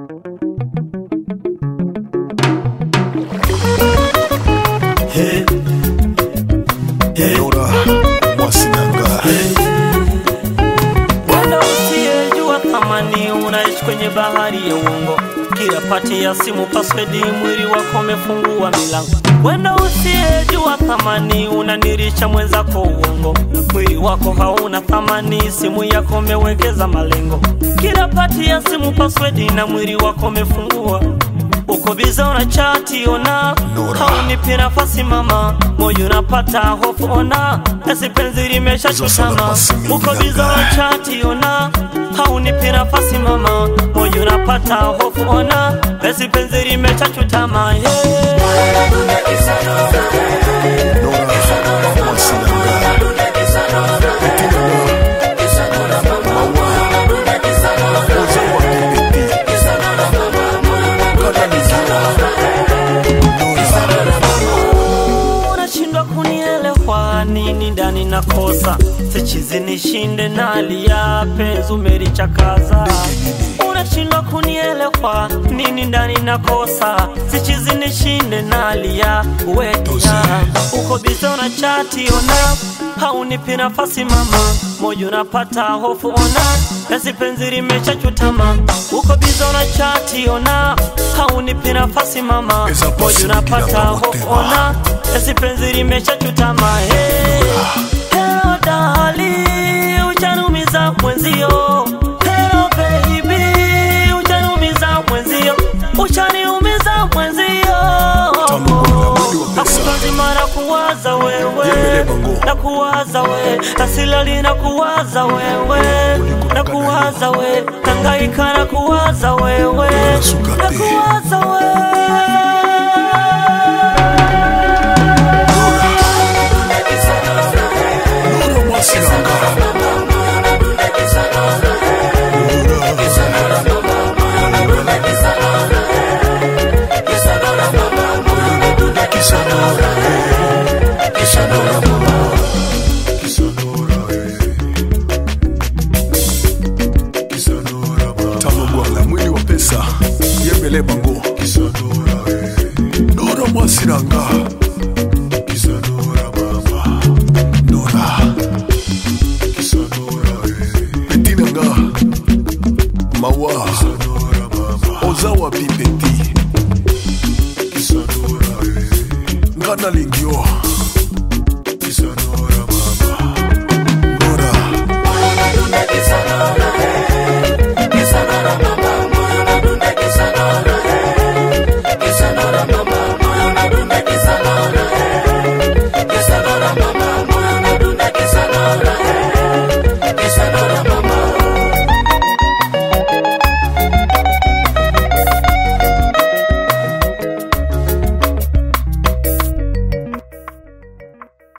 Hey, hey, Nora Mwasinanga Wala usiyejua thamani unaishi kwenye bahari ya uongo. Kila pati ya simu password, mwili wako umefungua milango. Wenda usiyejua thamani unanirisha mwenzako uongo. Mwili wako hauna thamani, simu yako umewekeza malengo. Kila pati ya simu password na mwili wako umefungua uko biza una chati ona Nora. haunipi nafasi mama moyo unapata hofu ona esi penzi limesha Hizo sana chutama basi mimi uko biza nagaa. una chati ona haunipi nafasi mama moyo unapata hofu ona esi penzi limesha chutama yeah. Nora Mwasinanga Betina Maua Oza wa Pipiti Kana Nora unashindwa kunielewa nini ndani nakosa sichizi nishinde nalia penzi umelichakaza unashindwa kunielewa nini ndani nakosa sichizi nishinde nalia wetia uko bize una chati ona haunipi nafasi mama moyo unapata hofu ona nasi penzi limeshachutama uko bize una chati ona haunipi nafasi mama Eza moyo pasi unapata nikila hofu motema. ona esi penzi limeshachutama hey. Hello dali uchanumiza mwenzio Hello baby uchanumiza mwenzio uchaniumiza mwenzio Tamu bwana, mwili wa pesa. Hakutazima na kuwaza wewe Yembele bongo. na kuwaza we asilali na kuwaza wewe na kuwaza we tangaika na kuwaza wewe Unasuka na te. kuwaza wewe Nora Mwasinanga tamogwanga mwili wa pesa yembele bango nora mwasiranga nora petinanga mawa oza wapi peti nga nalingio